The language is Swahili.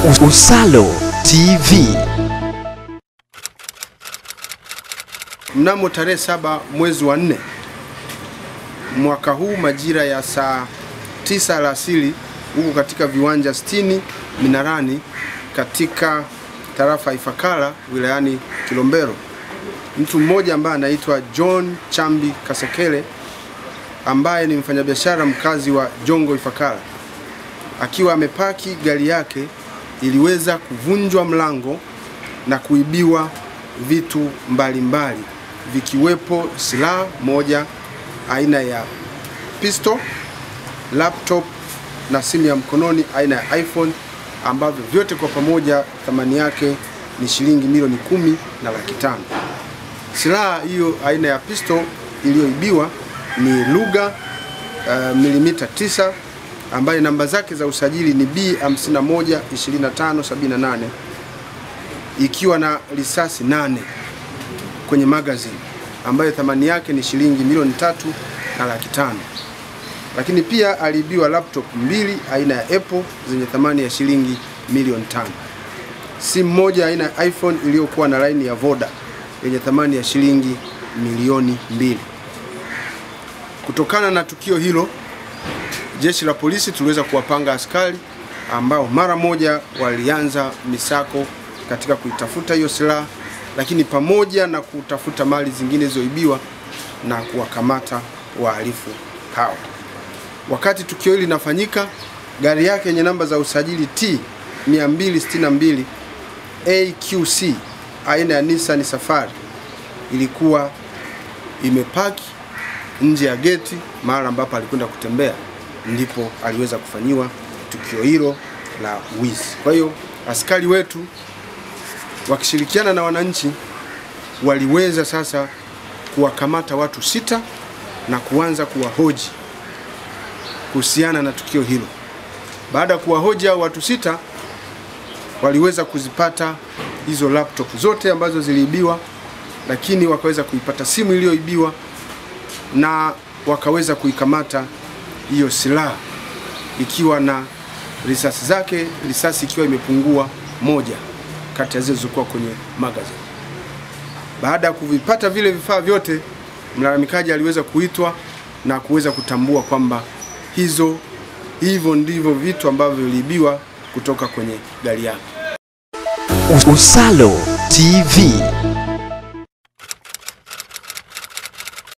Usalo TV. Mnamo tarehe saba mwezi wa nne mwaka huu majira ya saa tisa alasiri huko katika viwanja 60 Minarani katika tarafa ya Ifakara wilayani Kilombero, mtu mmoja ambaye anaitwa John Chambi Kasekele ambaye ni mfanyabiashara mkazi wa Jongo Ifakara, akiwa amepaki gari yake iliweza kuvunjwa mlango na kuibiwa vitu mbalimbali mbali, vikiwepo silaha moja aina ya pistol, laptop na simu ya mkononi aina ya iPhone ambavyo vyote kwa pamoja thamani yake ni shilingi milioni kumi na laki tano. Silaha hiyo aina ya pistol iliyoibiwa ni Luger uh, milimita 9 ambayo namba zake za usajili ni B512578 ikiwa na risasi nane kwenye magazine ambayo thamani yake ni shilingi milioni tatu na laki tano. Lakini pia aliibiwa laptop mbili aina ya Apple zenye thamani ya shilingi milioni tano, simu moja aina ya iPhone iliyokuwa na laini ya Voda yenye thamani ya shilingi milioni mbili. Kutokana na tukio hilo, jeshi la polisi tuliweza kuwapanga askari ambao mara moja walianza misako katika kuitafuta hiyo silaha, lakini pamoja na kutafuta mali zingine zilizoibiwa na kuwakamata wahalifu hao. Wakati tukio hili linafanyika, gari yake yenye namba za usajili T 262 AQC aina ya Nissan Safari ilikuwa imepaki nje ya geti mahali ambapo alikwenda kutembea, ndipo aliweza kufanyiwa tukio hilo la wizi. Kwa hiyo askari wetu wakishirikiana na wananchi waliweza sasa kuwakamata watu sita na kuanza kuwahoji kuhusiana na tukio hilo. Baada ya kuwahoji hao watu sita, waliweza kuzipata hizo laptop zote ambazo ziliibiwa, lakini wakaweza kuipata simu iliyoibiwa na wakaweza kuikamata hiyo silaha ikiwa na risasi zake, risasi ikiwa imepungua moja kati ya zile zilizokuwa kwenye magazine. Baada ya kuvipata vile vifaa vyote, mlalamikaji aliweza kuitwa na kuweza kutambua kwamba hizo hivyo ndivyo vitu ambavyo viliibiwa kutoka kwenye gari yake. Usalo TV.